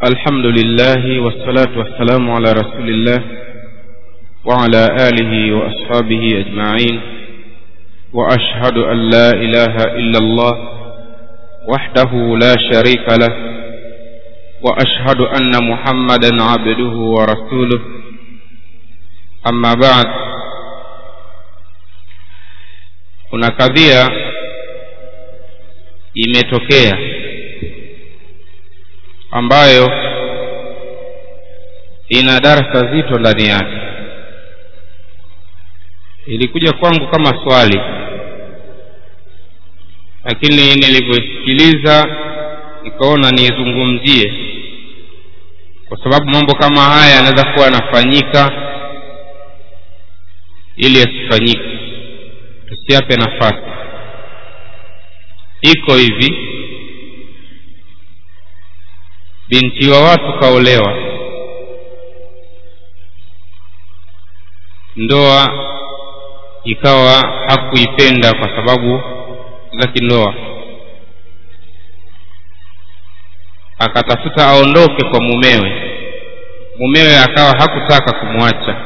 الحمد لله والصلاة والسلام على رسول الله وعلى آله وأصحابه أجمعين وأشهد أن لا إله إلا الله وحده لا شريك له وأشهد أن محمدا عبده ورسوله أما بعد kuna kadhia imetokea ambayo ina darasa zito ndani yake ilikuja kwangu kama swali lakini nilivyosikiliza nikaona niizungumzie kwa sababu mambo kama haya yanaweza kuwa yanafanyika ili yasifanyike tusiape nafasi iko hivi binti wa watu kaolewa ndoa ikawa hakuipenda kwa sababu za kindoa akatafuta aondoke kwa mumewe mumewe akawa hakutaka kumwacha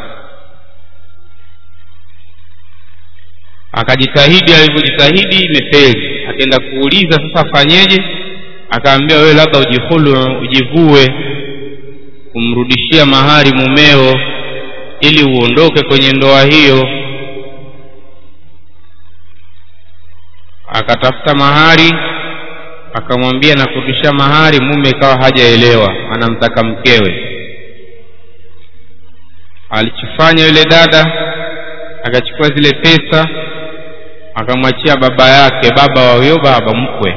akajitahidi alivyojitahidi imefeli akaenda kuuliza sasa afanyeje akaambia wewe labda ujihulu ujivue kumrudishia mahari mumeo ili uondoke kwenye ndoa hiyo akatafuta mahari akamwambia na kurudisha mahari mume ikawa hajaelewa anamtaka mkewe alichofanya yule dada akachukua zile pesa akamwachia baba yake baba wa huyo baba mkwe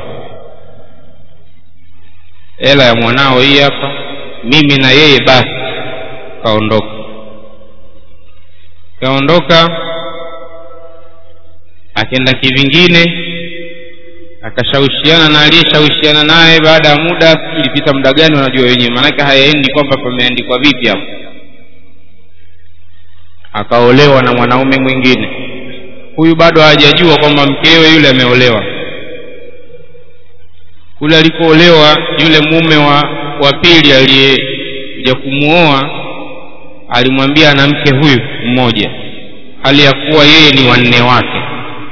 hela ya mwanao hii hapa mimi na yeye basi kaondoka kaondoka akenda kivingine akashawishiana na aliyeshawishiana naye baada ya muda ilipita muda gani wanajua wenyewe maanake hayaendi kwamba pameandikwa vipi hapo akaolewa na mwanaume mwingine huyu bado hajajua kwamba mkewe yule ameolewa kule alikoolewa yule mume wa wa pili aliyekuja kumuoa alimwambia ana mke huyu mmoja hali ya kuwa yeye ni wanne wake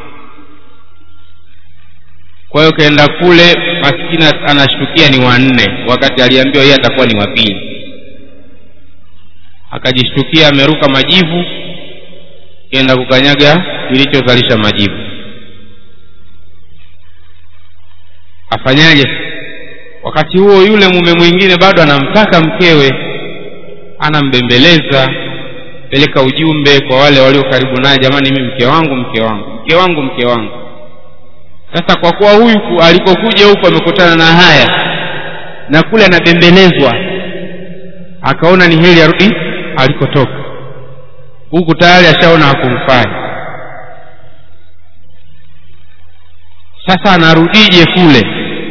kwa hiyo kaenda kule maskini anashtukia ni wanne wakati aliambiwa yeye atakuwa ni wapili akajishtukia ameruka majivu kenda kukanyaga kilichozalisha majivu afanyaje wakati huo yule mume mwingine bado anamtaka mkewe anambembeleza peleka ujumbe kwa wale walio karibu naye jamani mimi mke wangu mke wangu mke wangu mke wangu sasa kwa kuwa huyu alikokuja huku amekutana na haya na kule anabembelezwa akaona ni heri arudi alikotoka huku tayari ashaona hakumfai sasa anarudije kule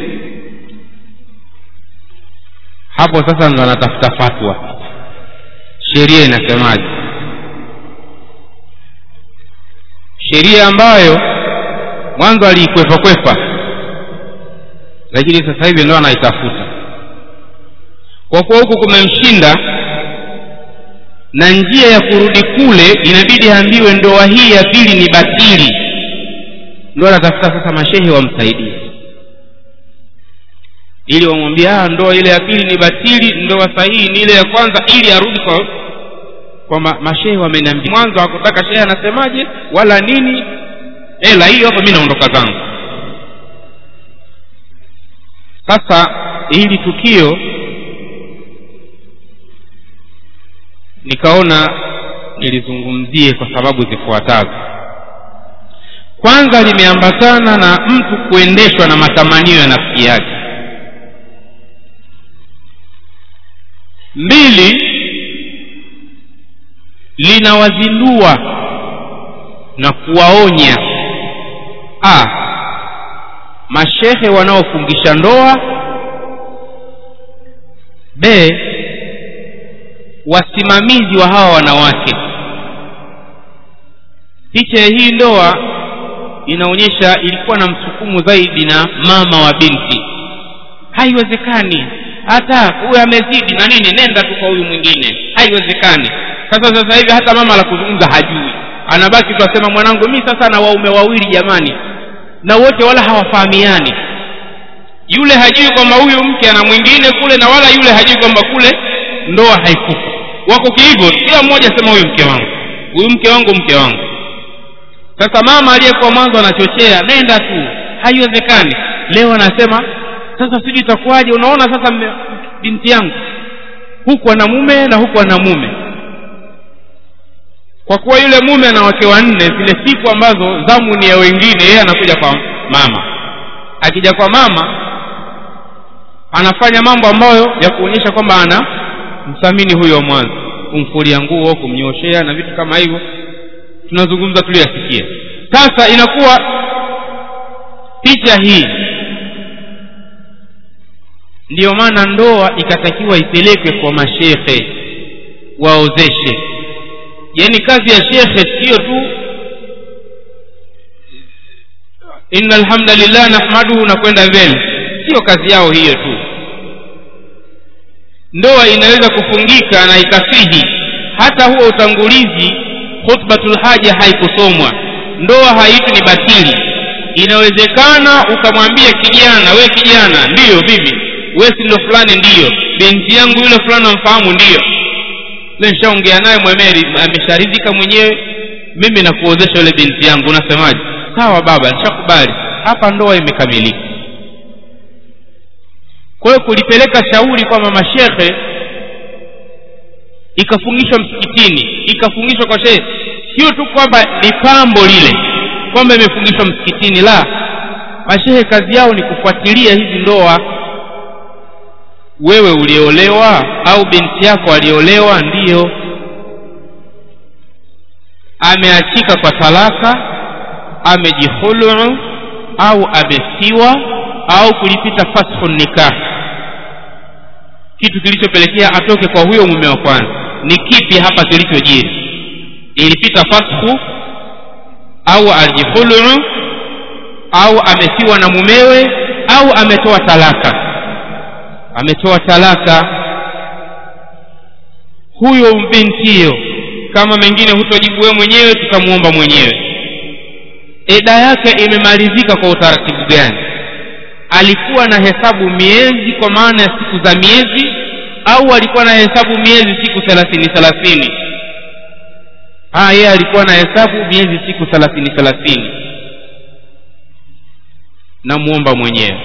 hapo sasa ndo anatafuta fatwa sheria inasemaje sheria ambayo mwanzo aliikwepa kwepa lakini sasa hivi ndo anaitafuta kwa kuwa huku kumemshinda na njia ya kurudi kule inabidi aambiwe ndoa hii ya pili ni batili ndo anatafuta sasa mashehe wamsaidie ili wamwambie ndoa ile ya pili ni batili ndoa sahihi ni ile ya kwanza ili arudi kwa kwamba mashehe wameniambia mwanzo hakutaka shehe anasemaje wala nini ela hiyo hapo mi naondoka zangu sasa hili tukio nikaona nilizungumzie kwa sababu zifuatazo kwanza limeambatana na mtu kuendeshwa na matamanio ya nafsi yake mbili linawazindua na kuwaonya a mashehe wanaofungisha ndoa b wasimamizi wa hawa wanawake picha ya hii ndoa inaonyesha ilikuwa na msukumo zaidi na mama wa binti haiwezekani hata huyu amezidi na nini nenda tu kwa huyu mwingine haiwezekani sasa sasa hivi hata mama la kuzungumza hajui anabaki tu asema mwanangu mi sasa na waume wawili jamani na wote wala hawafahamiani yule hajui kwamba huyu mke ana mwingine kule na wala yule hajui kwamba kule ndoa haikufa wako kihivyo kila mmoja asema huyu mke wangu huyu mke wangu mke wangu sasa mama aliyekuwa mwanzo anachochea nenda tu haiwezekani leo anasema sasa sijui itakuwaje unaona sasa mme, binti yangu huku ana mume na huku ana mume kwa kuwa yule mume ana wake wanne zile siku ambazo zamu ni ya wengine yeye anakuja kwa mama akija kwa mama anafanya mambo ambayo ya kuonyesha kwamba ana mthamini huyo mwanzo kumfulia nguo kumnyoshea na vitu kama hivyo tunazungumza tuliyasikia sasa inakuwa picha hii ndiyo maana ndoa ikatakiwa ipelekwe kwa mashekhe waozeshe yaani kazi ya shekhe siyo tu inna alhamdulillah nahmaduhu na kwenda mbele siyo kazi yao hiyo tu ndoa inaweza kufungika na ikasihi hata huo utangulizi khutbatul haja haikusomwa ndoa haitu ni batili inawezekana ukamwambia kijana we kijana ndiyo vipi we si ndo fulani ndiyo binti yangu yule fulani amfahamu ndiyo nishaongea naye mwemeri amesharidhika mwenyewe mimi nakuozesha yule binti yangu unasemaje sawa baba nishakubali hapa ndoa imekamilika kwa hiyo kulipeleka shauri kwamba mashekhe ikafungishwa msikitini ikafungishwa kwa shehe sio tu kwamba ni pambo lile kwamba imefungishwa msikitini la mashehe kazi yao ni kufuatilia hizi ndoa wewe uliolewa au binti yako aliolewa ndiyo ameachika kwa talaka amejihulu au amesiwa au kulipita fashu nikah kitu kilichopelekea atoke kwa huyo mume wa kwanza ni kipi hapa kilichojiri ilipita fashu au aljihulu au amesiwa na mumewe au ametoa talaka ametoa talaka huyo bintiyo kama mengine hutojibu wewe mwenyewe tutamuomba mwenyewe eda yake imemalizika kwa utaratibu gani alikuwa na hesabu miezi kwa maana ya siku za miezi au alikuwa na hesabu miezi siku thelathini thelathini yeye alikuwa na hesabu miezi siku thelathini thelathini namuomba mwenyewe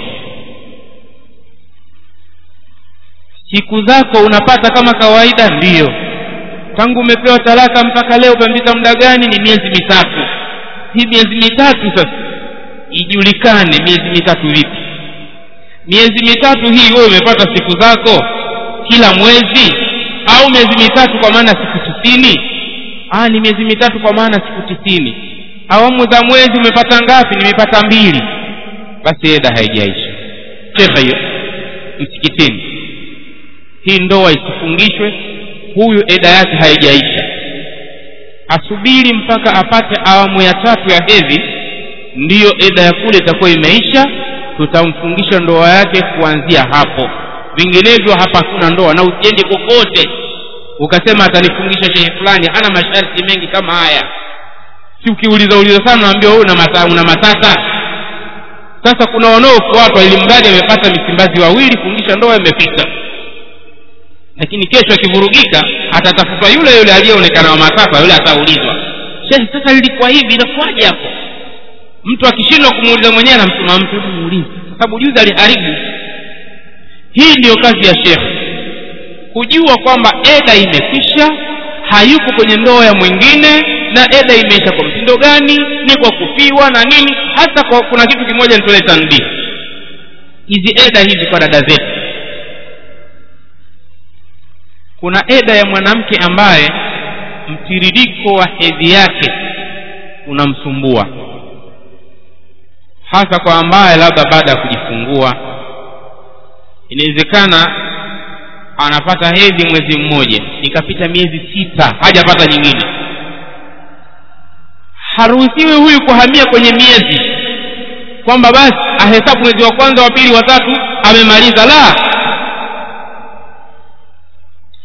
siku zako unapata kama kawaida ndiyo tangu umepewa talaka mpaka leo umepita muda gani ni miezi mitatu hii miezi mitatu sasa ijulikane miezi mitatu vipi miezi mitatu hii wewe umepata siku zako kila mwezi au miezi mitatu kwa maana siku tisini ah ni miezi mitatu kwa maana siku tisini awamu za mwezi umepata ngapi nimepata mbili basi eda haijaisha shekha hiyo msikitini hii ndoa isifungishwe huyu eda yake haijaisha asubiri mpaka apate awamu ya tatu ya hedhi ndiyo eda ya kule itakuwa imeisha tutamfungisha ndoa yake kuanzia hapo vinginevyo hapa hakuna ndoa na usiende kokote ukasema atanifungisha shehe fulani ana masharti mengi kama haya si ukiuliza uliza sana naambia wewe una mata, una matata sasa kuna wanaofuatwa ili mradi amepata misimbazi wawili fungisha ndoa imepita lakini kesho akivurugika atatafutwa yule yule aliyeonekana wa matata yule ataulizwa shehe sasa lilikuwa hivi inakuwaje hapo mtu akishindwa kumuuliza mwenyewe anamtuma mtu muulize kwa sababu juzi aliharibu hii ndiyo kazi ya shekhe kujua kwamba eda imekwisha hayuko kwenye ndoa ya mwingine na eda imeisha kwa mtindo gani ni kwa kufiwa na nini hasa kwa, kuna kitu kimoja nitolee tanbii hizi eda hizi kwa dada zetu kuna eda ya mwanamke ambaye mtiririko wa hedhi yake unamsumbua hasa kwa ambaye labda baada ya kujifungua inawezekana anapata hedhi mwezi mmoja ikapita miezi sita hajapata nyingine haruhusiwi huyu kuhamia kwenye miezi kwamba basi ahesabu mwezi wa kwanza wa pili wa tatu amemaliza la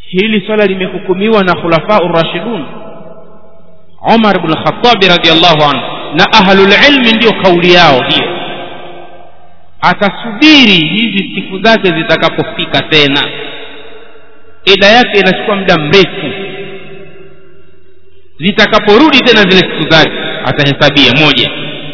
hili swala limehukumiwa na khulafau rashidun umar bnu lkhatabi radiallahu anhu na ahlulilmi ndiyo kauli yao hiyo atasubiri hizi siku zake zitakapofika tena ida yake inachukua muda mrefu zitakaporudi tena zile siku zake atahesabia moja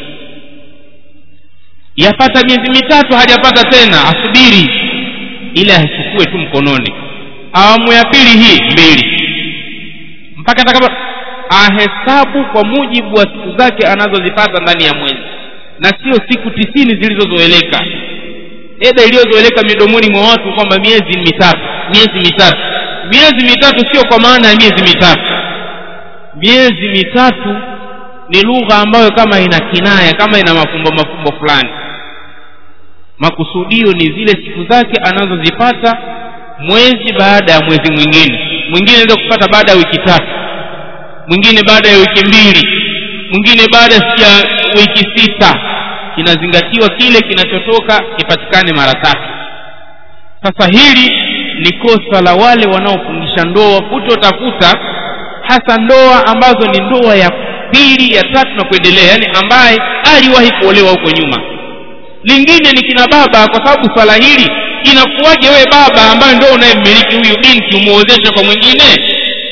yapata miezi mitatu hajapata tena asubiri ili asichukue tu mkononi awamu ya pili hii mbili mpaka atakapo ahesabu kwa mujibu wa siku zake anazozipata ndani ya mwezi na sio siku tisini zilizozoeleka eda iliyozoeleka midomoni mwa watu kwamba miezi mitatu miezi mitatu miezi mitatu sio kwa maana ya miezi mitatu miezi mitatu ni lugha ambayo kama ina kinaya kama ina mafumbo mafumbo fulani makusudio ni zile siku zake anazozipata mwezi baada ya mwezi mwingine mwingine anaweza kupata baada ya wiki tatu mwingine baada ya wiki mbili mwingine baada ya wiki sita kinazingatiwa kile kinachotoka kipatikane mara tatu sasa hili ni kosa la wale wanaofungisha ndoa kutotafuta hasa ndoa ambazo ni ndoa ya pili ya tatu na kuendelea yaani ambaye aliwahi kuolewa huko nyuma lingine ni kina baba kwa sababu swala hili inakuwaje wewe baba ambaye ndio unayemmiliki huyu binti umuozeshe kwa mwingine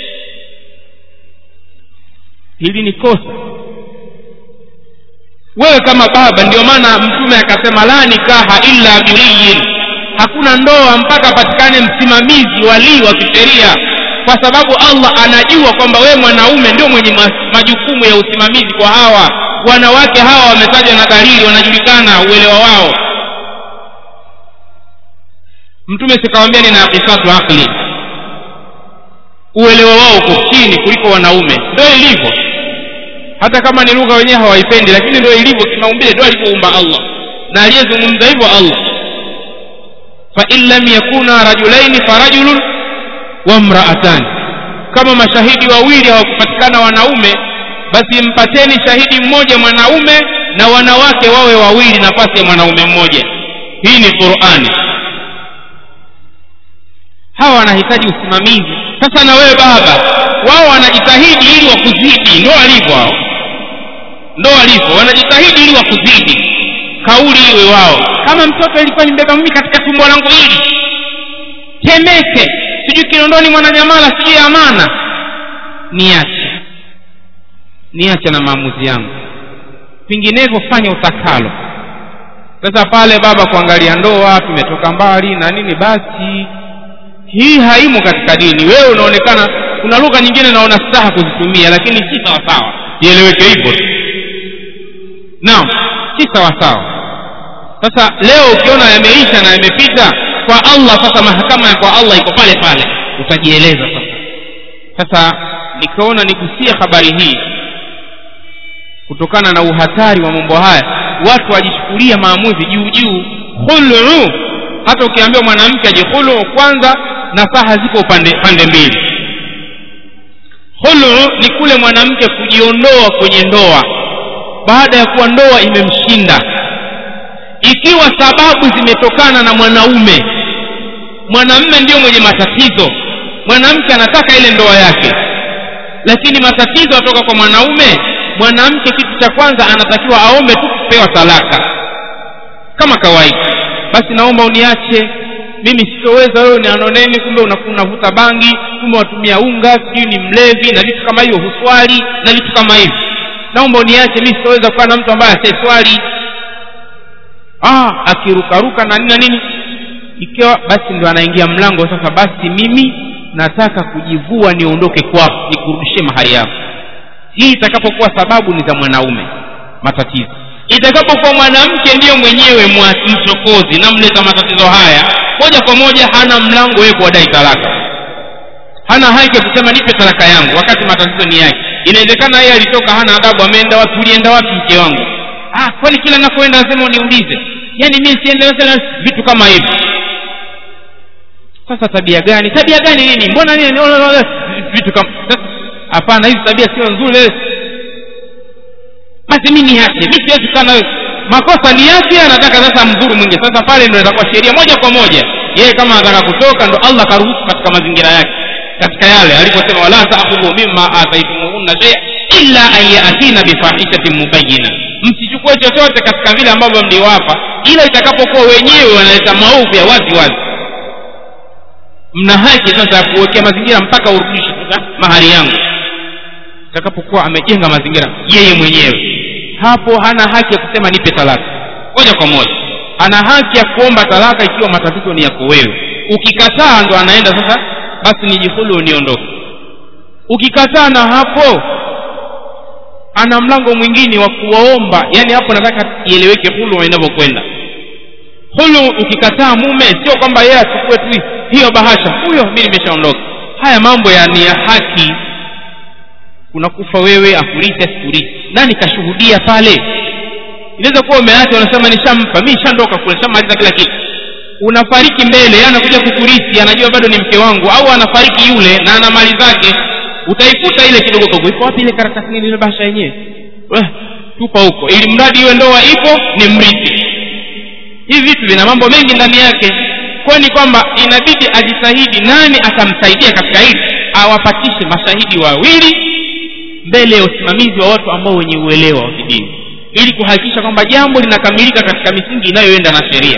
hili ni kosa wewe kama baba ndio maana mtume akasema la nikaha illa biriyin hakuna ndoa mpaka apatikane msimamizi walii wa kisheria kwa sababu allah anajua kwamba wewe mwanaume ndio mwenye majukumu ya usimamizi kwa hawa wanawake hawa wametajwa na dalili wanajulikana uelewa wao mtume sikawambia ni naqisatu aqli uelewa wao uko chini kuliko wanaume ndio ilivyo hata kama ni lugha wenyewe hawaipendi lakini ndio ilivyo kimaumbile ndio alivyoumba allah na aliyezungumza hivyo allah fain lam yakuna rajulaini farajulun wa mraatani kama mashahidi wawili hawakupatikana wanaume basi mpateni shahidi mmoja mwanaume na wanawake wawe wawili nafasi ya mwanaume mmoja hii ni qurani hawa wanahitaji usimamizi sasa na wewe baba wao wanajitahidi ili wakuzidi ndo walivyo hao ndo walivyo wanajitahidi ili wakuzidi kauli iwe wao kama mtoto ilikuwa nimbeba mimi katika tumbo langu hili temeke sijui kinondoni mwananyamala sijui amana niache niache na maamuzi yangu vinginevyo fanya utakalo sasa pale baba kuangalia ndoa tumetoka mbali na nini basi hii haimo katika dini wewe unaonekana kuna lugha nyingine naona staha kuzitumia lakini si sawasawa ieleweke hivyo tu naam si sawasawa sasa leo ukiona yameisha na yamepita kwa allah sasa mahakama ya kwa allah iko pale pale utajieleza sasa sasa nikaona nigusie habari hii kutokana na uhatari wa mambo haya watu wajichukulia maamuzi juu juu khulu hata ukiambiwa mwanamke ajikhulu kwanza nasaha ziko pande, pande mbili khulu ni kule mwanamke kujiondoa kwenye ndoa baada ya kuwa ndoa imemshinda ikiwa sababu zimetokana na mwanaume mwanamme ndiyo mwenye matatizo mwanamke anataka ile ndoa yake lakini matatizo atoka kwa mwanaume mwanamke kitu cha kwanza anatakiwa aombe tu kupewa talaka kama kawaida basi naomba uniache mimi sitoweza wewe ni anoneni kumbe unavuta bangi kumbe watumia unga sijui ni mlevi na vitu kama hivyo huswali na vitu kama hivyo naomba uniache mi sitoweza kuwa na mtu ambaye asiyeswali ah akirukaruka na nini na nini ikiwa basi ndo anaingia mlango sasa basi mimi nataka kujivua niondoke kwako nikurudishie mahali yako hii itakapokuwa sababu ni za mwanaume matatizo itakapokuwa mwanamke ndiyo mwenyewe mchokozi namleta matatizo haya moja kwa moja hana mlango wewe kuwadai talaka hana haki ya kusema nipe talaka yangu wakati matatizo ni yake inawezekana yeye alitoka hana adabu ameenda wapi ulienda wapi mke wangu ah kwani kila nakoenda lazima uniulize yaani mi siende vitu kama hivi sasa tabia gani tabia gani nini mbona nini vitu kama hapana hizi tabia sio nzuri basi mi niache mi siwezi kukaa nawe makosa ni yake anataka sasa mdhuru mwingine sasa pale ndo itakuwa sheria moja kwa moja yeye kama anataka kutoka ndo allah karuhusu katika mazingira yake katika yale aliposema wala taakhudhu mimma ataitumuhunna shay'a illa an yatina bifahishatin mubayina msichukue chochote katika vile ambavyo mliwapa ila itakapokuwa wenyewe wanaleta maovu ya wazi wazi mna haki sasa ya kuwekea mazingira mpaka urudishe sasa mahali yangu itakapokuwa amejenga mazingira yeye mwenyewe hapo hana haki ya kusema nipe talaka moja kwa moja ana haki ya kuomba talaka ikiwa matatizo ni yako wewe ukikataa ndo anaenda sasa basi nijihulu niondoke ukikataa na hapo ana mlango mwingine wa kuwaomba yani hapo nataka ieleweke hulu inavyokwenda hulu ukikataa mume sio kwamba yeye achukue tu hiyo bahasha huyo mi nimeshaondoka haya mambo ya ni ya haki unakufa wewe afurithi asifurithi nani kashuhudia pale inaweza kuwa umeacha unasema nishampa mi nishandoka kule nishamaliza kila kitu unafariki mbele yeye anakuja kukurithi anajua bado ni mke wangu au anafariki yule na ana mali zake utaikuta ile kidogo kidogo ipo wapi ile karatasi nini ile bahasha yenyewe eh, tupa huko ili mradi iwe ndoa ipo ni mrithi hivi vitu vina mambo mengi ndani yake kwani kwamba inabidi ajitahidi nani atamsaidia katika hili awapatishe mashahidi wawili mbele ya usimamizi wa watu ambao wenye uelewa wa kidini ili kuhakikisha kwamba jambo linakamilika katika misingi inayoenda na sheria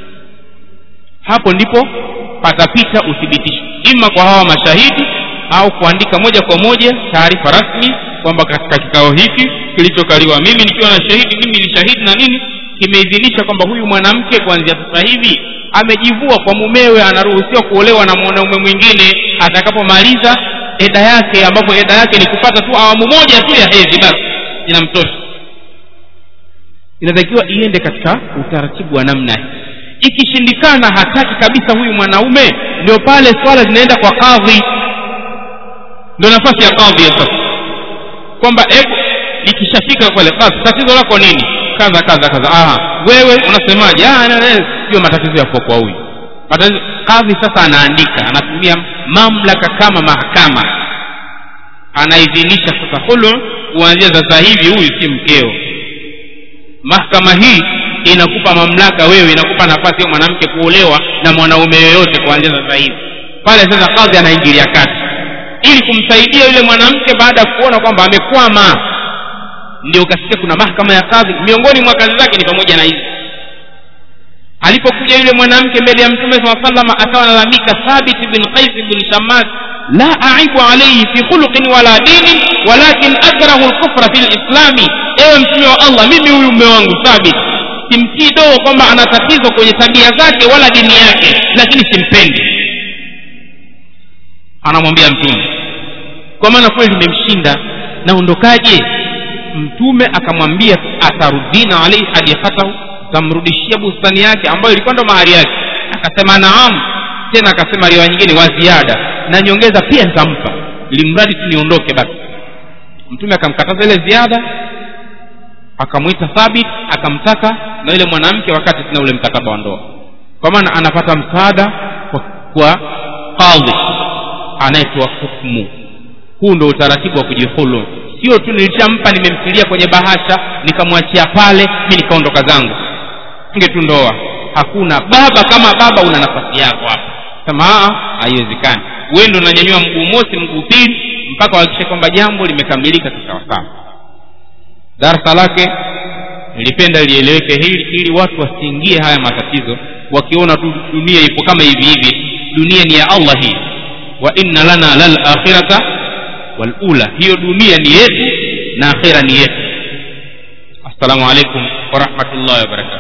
hapo ndipo patapita uthibitisho ima kwa hawa mashahidi au kuandika moja kwa moja taarifa rasmi kwamba katika kikao hiki kilichokaliwa mimi nikiwa na shahidi mimi ni shahidi na nini kimeidhinisha kwamba huyu mwanamke kuanzia sasa hivi amejivua kwa mumewe anaruhusiwa kuolewa na mwanaume mwingine atakapomaliza eda yake ambapo eda yake ni kupata tu awamu moja tu ya hedhi basi inamtosha inatakiwa iende katika utaratibu wa namna hii ikishindikana hataki kabisa huyu mwanaume ndio pale swala zinaenda kwa kadhi ndio nafasi ya kadhi ya sasa kwamba hebu likishafika pale kadhi tatizo lako nini kadha kadha kadha aha wewe unasemaje ah sio matatizo yako kwa huyu matatizo kadhi sasa anaandika anatumia mamlaka kama mahakama anaidhinisha sasa hulu kuanzia sasa hivi huyu si mkeo mahakama hii inakupa mamlaka wewe inakupa nafasi ya mwanamke kuolewa na mwanaume yoyote kuanzia sasa hivi pale sasa kadhi anaingilia kati ili kumsaidia yule mwanamke baada ya kuona kwamba amekwama ndio ukasikia kuna mahakama ya kadhi miongoni mwa kazi zake ni pamoja na hizi alipokuja yule mwanamke mbele ya mtume saa salama akawa analalamika thabit bin qais bin shammas la aibu alaihi fi khuluqin wala dinin walakin akrahu lkufra fi lislami ewe mtume wa allah mimi huyu mume wangu thabit simtii doo kwamba ana tatizo kwenye tabia zake wala dini yake lakini simpendi anamwambia mtume kwa maana kweli limemshinda naondokaje mtume akamwambia atarudina alaihi hadifatahu utamrudishia bustani yake ambayo ilikuwa ndo mahari yake akasema naam tena akasema riwaya nyingine wa ziada na nyongeza pia nitampa ili mradi tu niondoke basi mtume akamkataza ile ziada akamwita thabit akamtaka na yule mwanamke wakati tena ule mkataba wa ndoa kwa maana anapata msaada kwa, kwa kadhi anayetoa hukmu huu ndo utaratibu wa kujihulu sio tu nilishampa nimemtilia kwenye bahasha nikamwachia pale mi nikaondoka zangu nge tu ndoa hakuna baba kama baba una nafasi yako hapa sema haiwezekani wewe ndo unanyanyua mguu mosi mguu pili mpaka uhakikishe kwamba jambo limekamilika kisawasawa darasa lake nilipenda lieleweke hili ili watu wasiingie haya matatizo wakiona tu dunia ipo kama hivi hivi dunia ni ya allah hii wa inna lana lal akhirata wal ula hiyo dunia ni yetu na akhira ni yetu assalamu alaikum wa rahmatullahi wa barakatuh